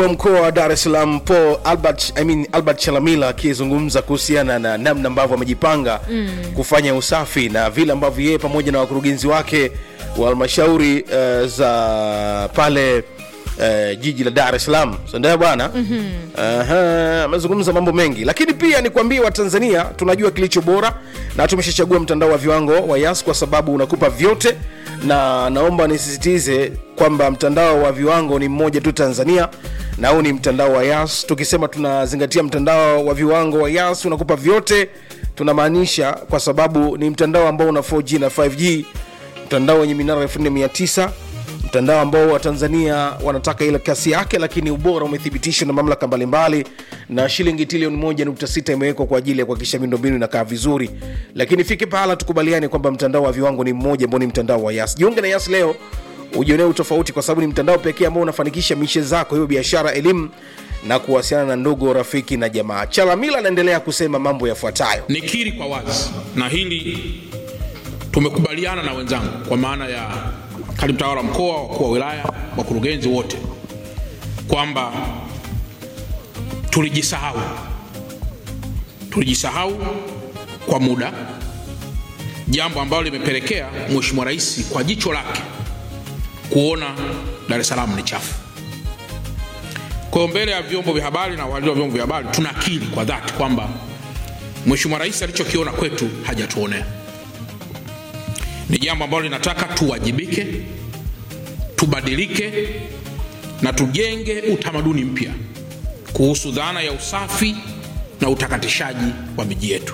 mkoa wa Dar es Salaam Paul Albert, I mean, Albert Chalamila akizungumza kuhusiana na namna ambavyo amejipanga mm. kufanya usafi na vile ambavyo yeye pamoja na wakurugenzi wake wa halmashauri uh, za pale Uh, jiji la Dar es Salaam sindio bwana mm-hmm. amezungumza mambo mengi lakini pia nikwambie watanzania tunajua kilicho bora na tumeshachagua mtandao wa viwango wa yas kwa sababu unakupa vyote na naomba nisisitize kwamba mtandao wa viwango ni mmoja tu tanzania na huu ni mtandao wa yas tukisema tunazingatia mtandao wa viwango wa yas unakupa vyote tunamaanisha kwa sababu ni mtandao ambao una 4g na 5g mtandao wenye minara 4900 mtandao ambao watanzania wanataka ile kasi yake lakini ubora umethibitishwa na mamlaka mbalimbali na shilingi trilioni 1.6 imewekwa kwa ajili ya kuhakikisha miundombinu inakaa vizuri lakini fike pahala tukubaliane kwamba mtandao wa viwango ni mmoja ambao ni mtandao wa yas jiunge na yas leo ujionee utofauti kwa sababu ni mtandao pekee ambao unafanikisha mishe zako hiyo biashara elimu na kuwasiliana na ndugu rafiki na jamaa chalamila anaendelea kusema mambo yafuatayo nikiri kwa wazi na hili tumekubaliana na wenzangu kwa maana ya katibu tawala mkoa wakuu wa wilaya wakurugenzi wote kwamba tulijisahau tulijisahau kwa muda jambo ambalo limepelekea mheshimiwa rais kwa jicho lake kuona dar es salaam ni chafu kwa hiyo mbele ya vyombo vya habari na wahariri wa vyombo vya habari tunakiri kwa dhati kwamba mheshimiwa rais alichokiona kwetu hajatuonea ni jambo ambalo linataka tuwajibike tubadilike na tujenge utamaduni mpya kuhusu dhana ya usafi na utakatishaji wa miji yetu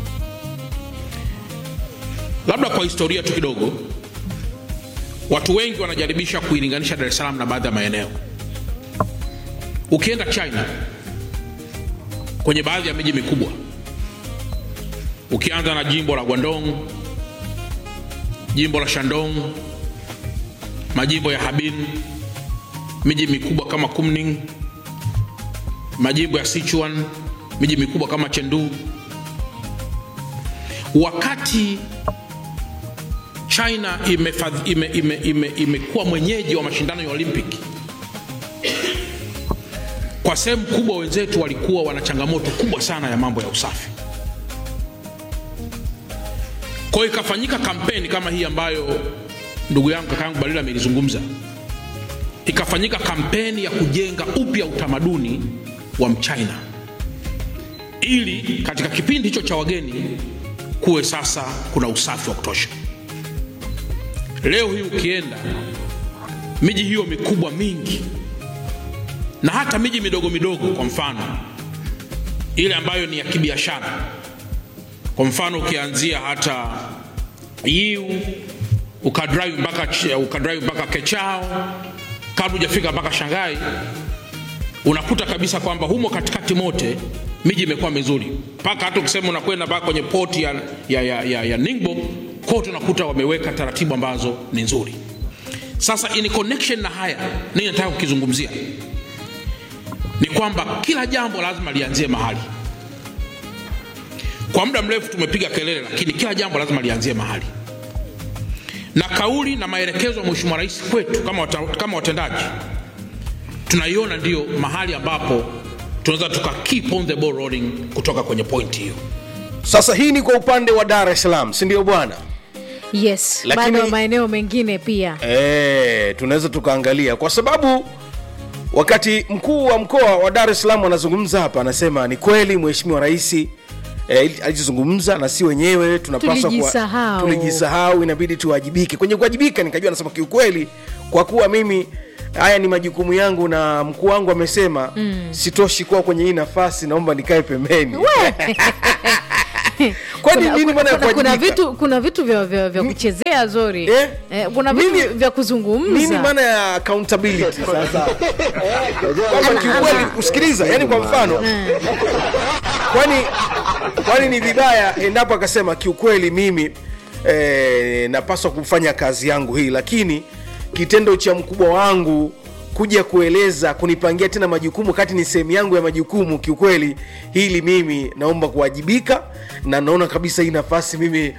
labda kwa historia tu kidogo watu wengi wanajaribisha kuilinganisha dar es salaam na baadhi ya maeneo ukienda china kwenye baadhi ya miji mikubwa ukianza na jimbo la guandong jimbo la shandong majimbo ya habin miji mikubwa kama kumning majimbo ya sichuan miji mikubwa kama chendu wakati china imekuwa ime, ime, ime, ime mwenyeji wa mashindano ya olimpiki kwa sehemu kubwa wenzetu walikuwa wana changamoto kubwa sana ya mambo ya usafi kwa hiyo ikafanyika kampeni kama hii ambayo ndugu yangu kaka yangu balila amelizungumza ikafanyika kampeni ya kujenga upya utamaduni wa mchina ili katika kipindi hicho cha wageni kuwe sasa kuna usafi wa kutosha leo hii ukienda miji hiyo mikubwa mingi na hata miji midogo midogo kwa mfano ile ambayo ni ya kibiashara kwa mfano ukianzia hata yiu ukadrive mpaka ukadrive mpaka kechao kabla hujafika mpaka shangai unakuta kabisa kwamba humo katikati mote miji imekuwa mizuri mpaka hata ukisema unakwenda mpaka kwenye poti ya, ya, ya, ya, ya ningbo kote unakuta wameweka taratibu ambazo ni nzuri sasa in connection na haya nini nataka kukizungumzia ni kwamba kila jambo lazima lianzie mahali kwa muda mrefu tumepiga kelele lakini kila jambo lazima lianzie mahali na kauli na maelekezo ya mheshimiwa rais kwetu kama, wata, kama watendaji tunaiona ndio mahali ambapo tunaweza tuka keep on the ball rolling kutoka kwenye point hiyo sasa hii ni kwa upande wa dar es salaam sindio bwana yes Lakini- bado maeneo mengine pia e, tunaweza tukaangalia kwa sababu wakati mkuu wa mkoa wa dar es salaam anazungumza hapa anasema ni kweli mheshimiwa rais eh, alichozungumza na si wenyewe tunapaswa kuwa- Tulijisahau. tulijisahau inabidi tuwajibike kwenye kuwajibika nikajua anasema kiukweli kwa kuwa mimi haya ni majukumu yangu na mkuu wangu amesema mm. sitoshi kuwa kwenye hii nafasi naomba nikae pembeni kwani kuna, nini maana ya kuna, kuna kuwajibika? vitu kuna vitu vya, vya, vya kuchezea zori Eh? eh, kuna vitu Nini- vya kuzungumza nini maana ya accountability sasa kwamba kiukweli kusikiliza yani kwa mfano kwani kwani ni vibaya endapo akasema kiukweli mimi eh, napaswa kufanya kazi yangu hii lakini kitendo cha mkubwa wangu kuja kueleza kunipangia tena majukumu kati ni sehemu yangu ya majukumu kiukweli hili mimi naomba kuwajibika na naona kabisa hii nafasi mimi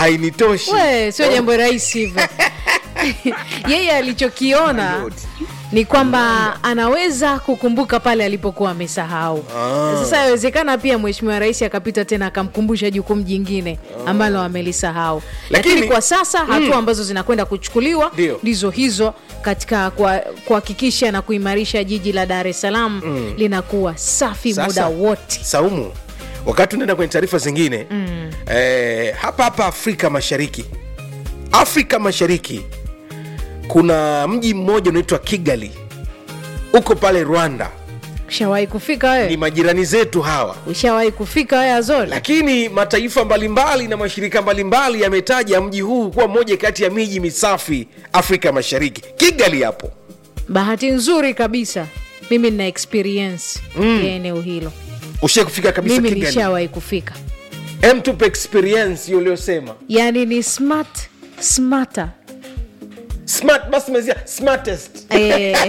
hainitoshi we sio jambo rahisi hivyo yeye alichokiona ni kwamba anaweza kukumbuka pale alipokuwa amesahau sasa yawezekana pia mheshimiwa rais akapita tena akamkumbusha jukumu jingine ambalo amelisahau lakini, Lakini- kwa sasa hatua ambazo zinakwenda kuchukuliwa Ndio. ndizo hizo katika kwa- kuhakikisha na kuimarisha jiji la dar es salaam linakuwa safi Sasa, muda wote saumu wakati unaenda kwenye taarifa zingine mm. eh, hapa hapa afrika mashariki afrika mashariki kuna mji mmoja unaitwa kigali uko pale rwanda ushawahi kufika ni wewe majirani zetu hawa ushawahi kufika wewe azori lakini mataifa mbalimbali na mashirika mbalimbali yametaja mji huu kuwa moja kati ya miji misafi afrika mashariki kigali hapo bahati nzuri kabisa mimi nina experience ya eneo hilo ushai kufika kabisa mimi kigali nishawahi kufika Em, tupe experience hiyo uliyosema yaani ni smart smarter smart basi mezia smartest Eh,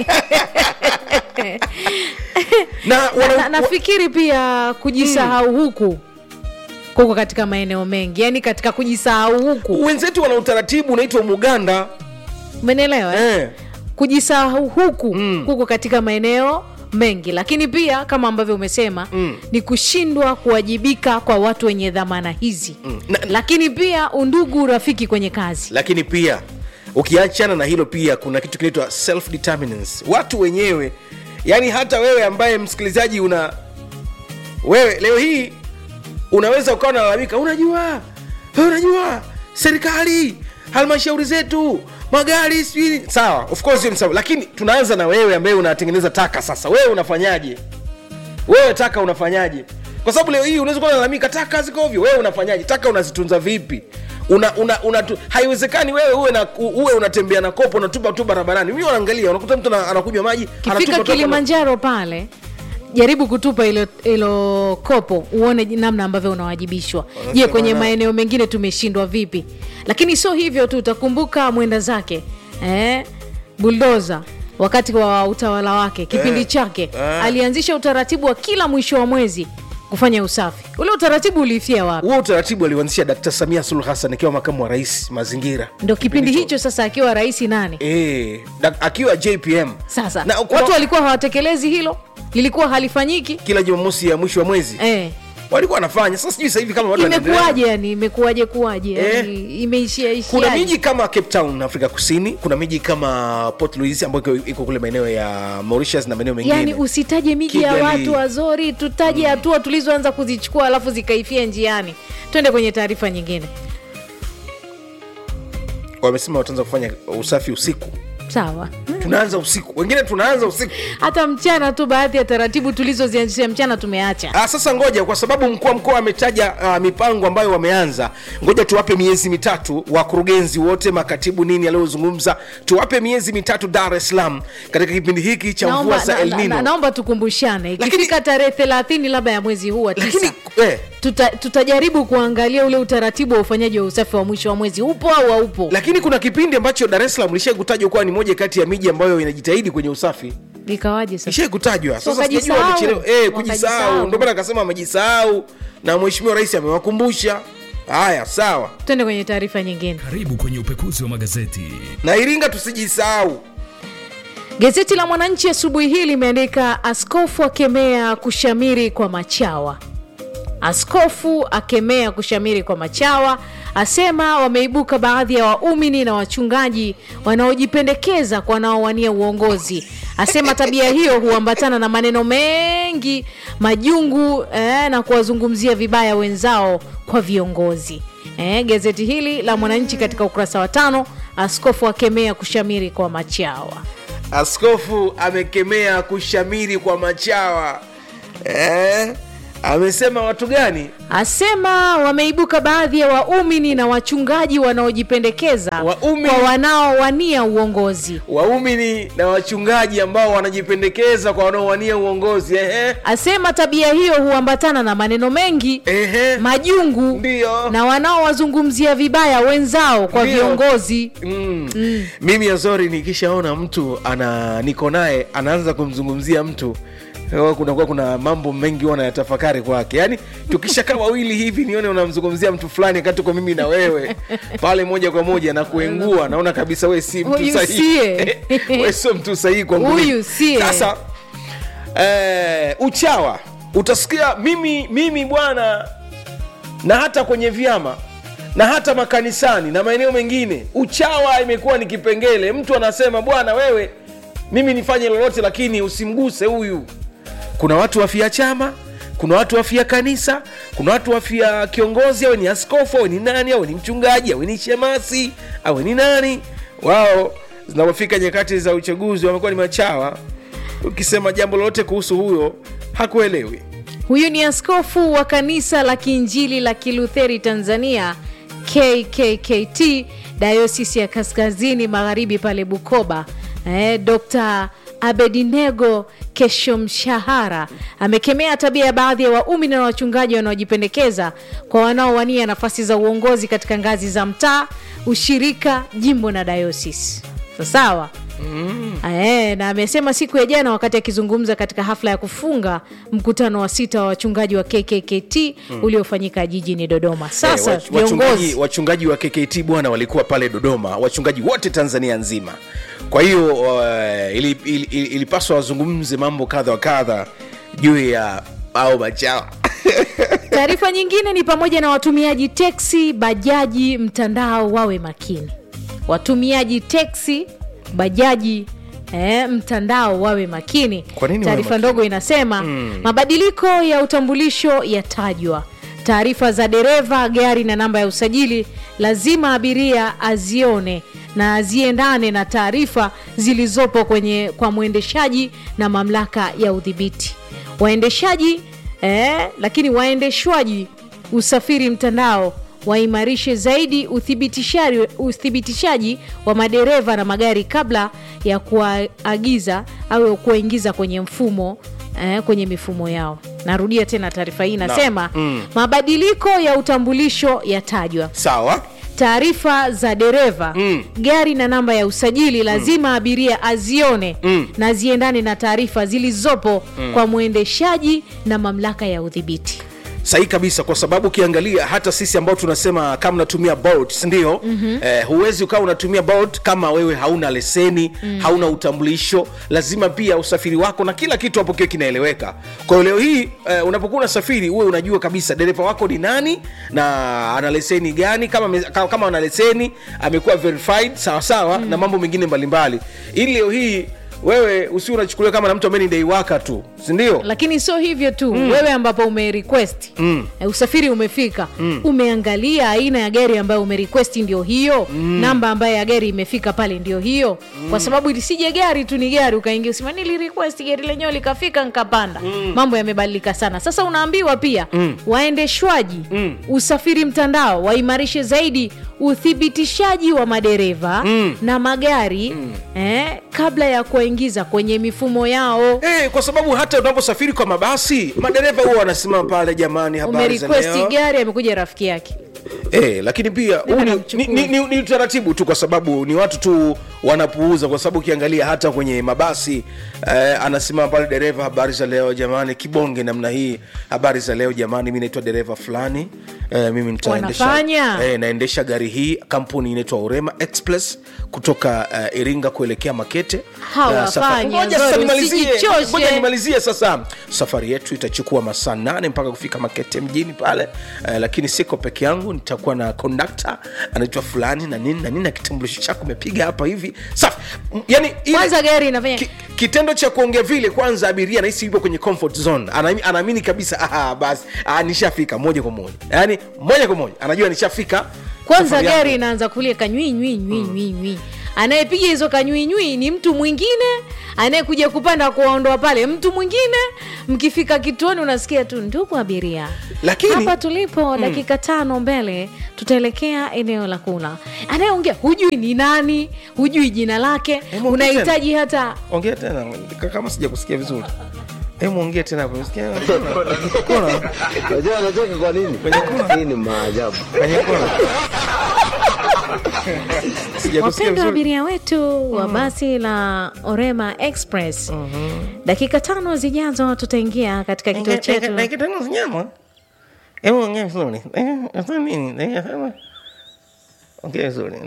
na, wana, na, nafikiri pia kujisahau huku kuko katika maeneo mengi yaani katika kujisahau huku wenzetu wana utaratibu unaitwa muganda umenielewa eh? eh. kujisahau huku kuko katika maeneo mengi lakini pia kama ambavyo umesema Mm. ni kushindwa kuwajibika kwa watu wenye dhamana hizi Na- lakini pia undugu rafiki kwenye kazi lakini pia ukiachana na hilo pia kuna kitu kinaitwa self determinance watu wenyewe yaani hata wewe ambaye msikilizaji una wewe leo hii unaweza ukawa nalalamika unajua wewe unajua serikali halmashauri zetu magari sijui sawa of course hiyo ni sawa lakini tunaanza na wewe ambaye unatengeneza taka sasa wewe unafanyaje wewe taka unafanyaje kwa sababu leo hii unaweza kuwa unalalamika taka ziko ovyo wewe unafanyaje taka unazitunza vipi una, una, una tu, haiwezekani wewe uwe, na, uwe unatembea na kopo unatupa tu barabarani mi wanaangalia unakuta mtu ana- anakunywa maji kifika anatupa tu hapo na- kilimanjaro pale jaribu kutupa ilo, ilo kopo uone ji- namna ambavyo unawajibishwa je kwenye na- maeneo mengine tumeshindwa vipi lakini sio hivyo tu utakumbuka mwenda zake eh, buldoza wakati wa utawala wake kipindi Eh, chake eh. alianzisha utaratibu wa kila mwisho wa mwezi kufanya usafi ule utaratibu uliifia wapi huo utaratibu aliuanzisha Dkt. Samia Suluhu Hassan akiwa makamu wa rais mazingira ndo kipindi hicho sasa akiwa rais nani e, akiwa JPM sasa na kwa- watu walikuwa hawatekelezi hilo lilikuwa halifanyiki kila Jumamosi ya mwisho wa mwezi eh. walikuwa wanafanya sasa sijui sasa hivi kama watu wanaendelea. imekuwaje yani imekuwaje kuwaje Eh. yani imeishia kuna ishia miji kama cape town afrika kusini kuna miji kama port louis ambayo iko- iko kule maeneo ya mauritius na maeneo mengine yani usitaje miji ya Kigali. watu wazori tutaje hatua tulizoanza kuzichukua alafu zikaifia njiani twende kwenye taarifa nyingine wamesema wataanza kufanya usafi usiku sawa tunaanza usiku wengine tunaanza usiku hata mchana tu baadhi ya taratibu tulizozianzisha mchana tumeacha Ah, sasa ngoja kwa sababu mkuu wa mkoa ametaja uh, mipango ambayo wameanza ngoja tuwape miezi mitatu wakurugenzi wote makatibu nini aliyozungumza tuwape miezi mitatu dar es salaam katika kipindi hiki cha mvua naomba, za na, el na, nino na, naomba tukumbushane ikifika tarehe thelathini labda ya mwezi huu wa lakini tisa eh, tuta, tutajaribu kuangalia ule utaratibu wa ufanyaji wa usafi wa mwisho wa mwezi upo au haupo lakini kuna kipindi ambacho dar es salaam lishai kutajwa kuwa ni moja kati ya miji ambayo inajitahidi kwenye usafi ikawaje sasa ishai kutajwa sasa Wakajisahau. sijajua wamechelewa eh, kujisahau Wakajisahau. ndio maana akasema wamejisahau na mheshimiwa rais amewakumbusha haya sawa twende kwenye taarifa nyingine Karibu kwenye upekuzi wa magazeti. na iringa tusijisahau Gazeti la Mwananchi asubuhi hii limeandika askofu akemea kushamiri kwa machawa. Askofu akemea kushamiri kwa machawa, asema wameibuka baadhi ya waumini na wachungaji wanaojipendekeza kwa wanaowania uongozi. Asema tabia hiyo huambatana na maneno mengi majungu eh, na kuwazungumzia vibaya wenzao kwa viongozi. Eh, gazeti hili la Mwananchi katika ukurasa wa tano, askofu akemea kushamiri kwa machawa. askofu amekemea kushamiri kwa machawa eh? amesema watu gani asema wameibuka baadhi ya waumini na wachungaji wanaojipendekeza Waumini. kwa wanaowania uongozi waumini na wachungaji ambao wanajipendekeza kwa wanaowania uongozi ehe. asema tabia hiyo huambatana na maneno mengi Ehe. majungu Ndiyo. na wanaowazungumzia vibaya wenzao kwa Ndiyo. viongozi Mm. mimi azori nikishaona mtu ana niko naye anaanza kumzungumzia mtu huwa kunakuwa kuna mambo mengi huwa nayatafakari kwake yaani tukishakaa mkiongea wawili hivi nione unamzungumzia mtu fulani wakati uko mimi na wewe pale moja kwa moja na kuengua naona kabisa we si mtu Huyu sahihi siye. we sio mtu sahihi kwangu Huyu mimi. siye. sasa eh, uchawa utasikia mimi mimi bwana na hata kwenye vyama na hata makanisani na maeneo mengine uchawa imekuwa ni kipengele mtu anasema bwana wewe mimi nifanye lolote lakini usimguse huyu kuna watu wafia chama kuna watu wafia kanisa kuna watu wafia kiongozi awe ni askofu awe ni nani awe ni mchungaji awe ni shemasi awe ni nani wao zinapofika nyakati za uchaguzi wamekuwa ni machawa ukisema jambo lolote kuhusu huyo hakuelewi huyu ni askofu wa kanisa la kiinjili la kilutheri tanzania kkkt dayosisi ya kaskazini magharibi pale bukoba eh, dr abedinego keshomshahara amekemea tabia ya baadhi ya waumini na wachungaji wanaojipendekeza kwa wanaowania nafasi za uongozi katika ngazi za mtaa ushirika jimbo na dayosisi sawa Ae, na amesema siku ya jana wakati akizungumza katika hafla ya kufunga mkutano wa sita wa wachungaji wa kkkt mm. uliofanyika jijini dodoma sasa Eh, wach- wachungaji, viongozi wachungaji wa kkt bwana walikuwa pale dodoma wachungaji wote tanzania nzima kwa hiyo uh, ili- ili- ili- ilipaswa wazungumze mambo kadha wa kadha juu ya au machawa taarifa nyingine ni pamoja na watumiaji teksi bajaji mtandao wawe makini watumiaji teksi bajaji Eh, mtandao wawe makini Kwa nini wawe taarifa makini? ndogo inasema mm. mabadiliko ya utambulisho yatajwa taarifa za dereva gari na namba ya usajili lazima abiria azione na aziendane na taarifa zilizopo kwenye kwa mwendeshaji na mamlaka ya udhibiti waendeshaji eh, lakini waendeshwaji usafiri mtandao waimarishe zaidi uthibitishaji, uthibitishaji wa madereva na magari kabla ya kuwaagiza au kuwaingiza kwenye mfumo eh, kwenye mifumo yao narudia tena taarifa hii inasema mm. mabadiliko ya utambulisho yatajwa sawa taarifa za dereva Mm. gari na namba ya usajili lazima abiria azione Mm. na ziendane na taarifa zilizopo kwa mwendeshaji na mamlaka ya udhibiti sahihi kabisa kwa sababu ukiangalia hata sisi ambao tunasema kama unatumia bolt sindio mm-hmm. eh, huwezi ukawa unatumia bolt kama wewe hauna leseni mm. hauna utambulisho lazima pia usafiri wako na kila kitu hapo kiwe kinaeleweka kwa hiyo leo hii eh, unapokuwa unasafiri uwe unajua kabisa dereva wako ni nani na ana leseni gani kama, ame- kama, kama ana leseni amekuwa verified sawasawa mm. na mambo mengine mbalimbali ili leo hii wewe usi unachukuliwa kama na mtu ambaye ni deiwaka tu sindio lakini sio hivyo tu mm. wewe ambapo umerequest mm. usafiri umefika mm. umeangalia aina ya gari ambayo umerequest ndio hiyo mm. namba ambayo ya gari imefika pale ndio hiyo mm. kwa sababu lisije gari tu ni gari ukaingia usema nilirequest gari lenyewe likafika nkapanda mm. mambo yamebadilika sana sasa unaambiwa pia mm. waendeshwaji mm. usafiri mtandao waimarishe zaidi uthibitishaji wa madereva mm. na magari mm. eh, kabla ya kuwaingiza kwenye mifumo yao Eh, kwa sababu hata unaposafiri kwa mabasi madereva huwa wanasimama pale jamani habari za umerequest leo gari amekuja rafiki yake eh, lakini pia huu ni, namchukua. ni, ni, ni, ni utaratibu tu kwa sababu ni watu tu wanapuuza kwa sababu ukiangalia hata kwenye mabasi eh, anasimama pale dereva habari za leo jamani kibonge namna hii habari za leo jamani mi naitwa dereva fulani eh, mimi nitaendesha Wanafanya. eh, naendesha gari hii kampuni inaitwa urema express kutoka uh, iringa kuelekea makete Hawafanya, Eh, safari- Ngoja Zori, sasa nimalizie. usijichoshe. Ngoja nimalizie sasa safari yetu itachukua masaa nane mpaka kufika makete mjini pale eh, lakini siko peke yangu nitakuwa na kondakta anaitwa fulani na nini na nini na kitambulisho chako umepiga hapa hivi safi M- yani ile- kwanza gari inafanya ki, kitendo cha kuongea vile kwanza abiria nahisi yupo kwenye comfort zone Ana- anaamini kabisa aha, basi ah, nishafika moja kwa moja yaani moja kwa moja anajua nishafika kwanza safari yangu. gari inaanza kulia kanywi nywi nywi nywi nywi anayepiga hizo kanywi nywi ni mtu mwingine anayekuja kupanda kuwaondoa pale mtu mwingine mkifika kituoni unasikia tu ndugu abiria Lakini- hapa tulipo dakika tano mbele tutaelekea eneo la kula anayeongea hujui ni nani hujui jina lake Hebu unahitaji hata ongea tena k- kama sija kusikia vizuri Hebu ongea tena hapo. Sikia kona Unajua anacheka kwa nini? Hii ni maajabu. kwenye kona. Sija kusikia wapendwa vizuri. abiria wetu wa basi la orema express dakika tano zijazo tutaingia katika kituo chetu Na kitano nyama. Hebu ongea vizuri. Eh, sasa nini? Eh, sasa- Ongea vizuri.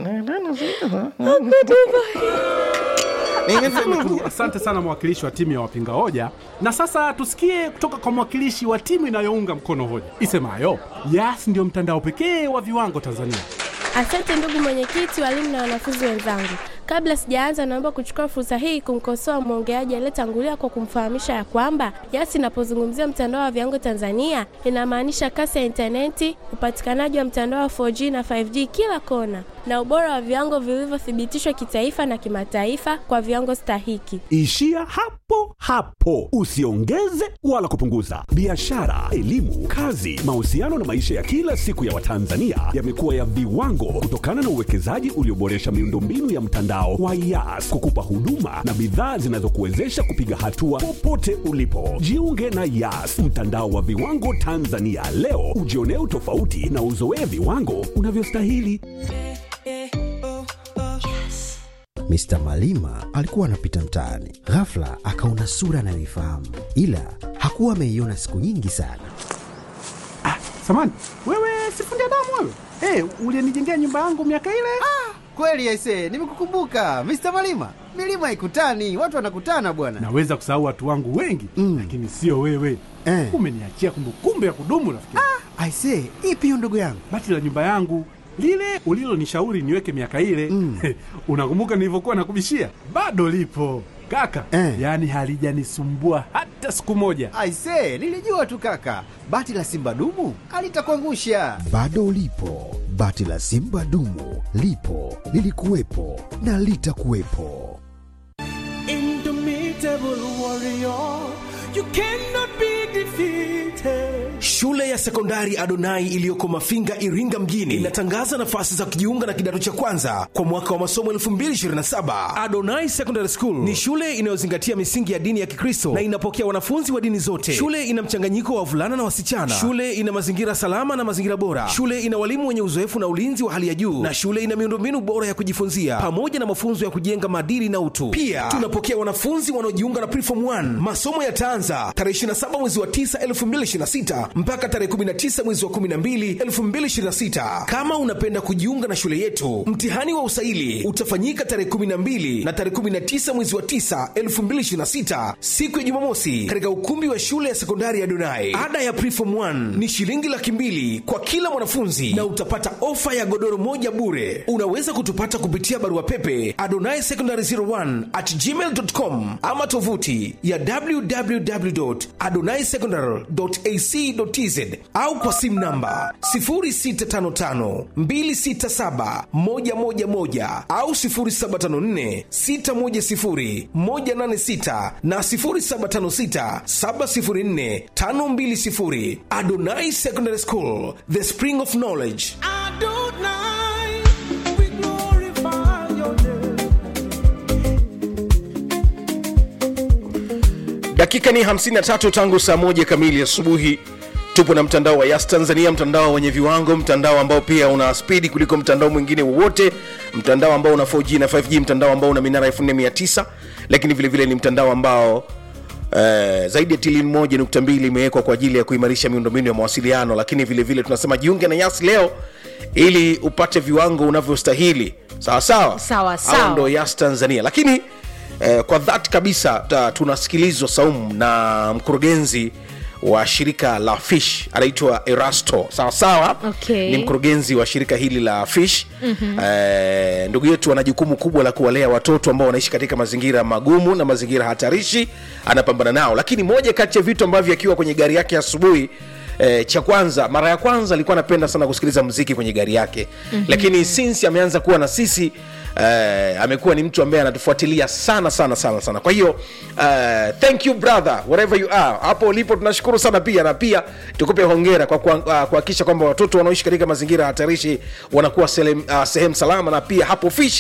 Niseme tu asante sana mwakilishi wa timu ya wapinga hoja, na sasa tusikie kutoka kwa mwakilishi wa timu inayounga mkono hoja isemayo Yas ndio mtandao pekee wa viwango Tanzania. Asante ndugu mwenyekiti, walimu na wanafunzi wenzangu. Kabla sijaanza, naomba kuchukua fursa hii kumkosoa mwongeaji aliyetangulia kwa kumfahamisha ya kwamba Yas inapozungumzia mtandao wa viwango Tanzania inamaanisha kasi ya intaneti, upatikanaji wa mtandao wa 4G na 5G kila kona, na ubora wa viwango vilivyothibitishwa kitaifa na kimataifa kwa viwango stahiki. Ishia hapo hapo, usiongeze wala kupunguza. Biashara, elimu, kazi, mahusiano na maisha ya kila siku ya Watanzania yamekuwa ya viwango kutokana na uwekezaji ulioboresha miundombinu ya mtandao wa Yas kukupa huduma na bidhaa zinazokuwezesha kupiga hatua popote ulipo. Jiunge na Yas, mtandao wa viwango Tanzania leo, ujionee utofauti na uzoee viwango unavyostahili. Mr. Malima alikuwa anapita mtaani, ghafla akaona sura anayoifahamu, ila hakuwa ameiona siku nyingi sana. Samani wewe, sifundi damu wewe, hey, ulienijengea nyumba yangu miaka ile. Kweli aise, nimekukumbuka Mr. Malima. Milima haikutani, watu wanakutana bwana. Naweza kusahau watu wangu wengi Mm. lakini sio wewe Eh. umeniachia kumbukumbu ya kudumu rafiki. Aise, ipi hiyo ndugu yangu? Bati la nyumba yangu lile ulilonishauri niweke miaka ile Mm. unakumbuka nilivyokuwa nakubishia? Bado lipo kaka Eh. yaani halijanisumbua hata siku moja. Aise, nilijua tu kaka, bati la simba dumu alitakuangusha. Bado lipo bati la Simba dumu, lipo lilikuwepo na litakuwepo. Shule ya sekondari Adonai iliyoko Mafinga, Iringa mjini inatangaza nafasi za kujiunga na kidato cha kwanza kwa mwaka wa masomo 2027. Adonai Secondary School ni shule inayozingatia misingi ya dini ya Kikristo na inapokea wanafunzi wa dini zote. Shule ina mchanganyiko wa wavulana na wasichana. Shule ina mazingira salama na mazingira bora. Shule ina walimu wenye uzoefu na ulinzi wa hali ya juu, na shule ina miundombinu bora ya kujifunzia pamoja na mafunzo ya kujenga maadili na utu. Pia tunapokea wanafunzi wanaojiunga na Preform 1. Masomo yataanza tarehe 27 mwezi wa 9 2026 mpaka tarehe 19 mwezi wa 12 2026. Kama unapenda kujiunga na shule yetu, mtihani wa usaili utafanyika tarehe 12 na tarehe 19 mwezi wa 9 2026, siku ya Jumamosi, katika ukumbi wa shule ya sekondari ya Donai. Ada ya Preform 1 ni shilingi laki mbili kwa kila mwanafunzi na utapata ofa ya godoro moja bure. Unaweza kutupata kupitia barua pepe adonai secondary 01 at gmail.com ama tovuti ya www.adonaisecondary.ac.tz au kwa simu namba 0655267111 au 0754610186 na 0756704520. Adonai Secondary School, the spring of knowledge. dakika ni 53 tangu saa moja kamili asubuhi tupo na mtandao wa yas tanzania mtandao wenye viwango mtandao ambao pia una spidi kuliko mtandao mwingine wowote mtandao ambao una 4g na 5g mtandao ambao una minara 4900 lakini vile vile ni mtandao ambao Uh, zaidi ya trilioni moja nukta mbili imewekwa kwa ajili ya kuimarisha miundombinu ya mawasiliano lakini vile vile tunasema jiunge na yas leo ili upate viwango unavyostahili sawa sawa Sawa, Hao sawa. ndo yas tanzania lakini eh, kwa dhati kabisa ta, tunasikilizwa saumu na mkurugenzi wa shirika la fish anaitwa erasto sawa sawa Okay. ni mkurugenzi wa shirika hili la fish mm-hmm. eh, ndugu yetu ana jukumu kubwa la kuwalea watoto ambao wanaishi katika mazingira magumu na mazingira hatarishi anapambana nao lakini moja kati ya vitu ambavyo akiwa kwenye gari yake asubuhi Eh, cha kwanza mara ya kwanza alikuwa anapenda sana kusikiliza muziki kwenye gari yake mm-hmm. lakini since ameanza kuwa na sisi eh, amekuwa ni mtu ambaye anatufuatilia sana sana sana sana kwa hiyo eh, thank you brother wherever you are hapo ulipo tunashukuru sana pia na pia tukupe hongera kwa kuha- ah, kuhakikisha kwamba watoto wanaoishi katika mazingira hatarishi wanakuwa selem- ah, sehemu salama na pia hapo fish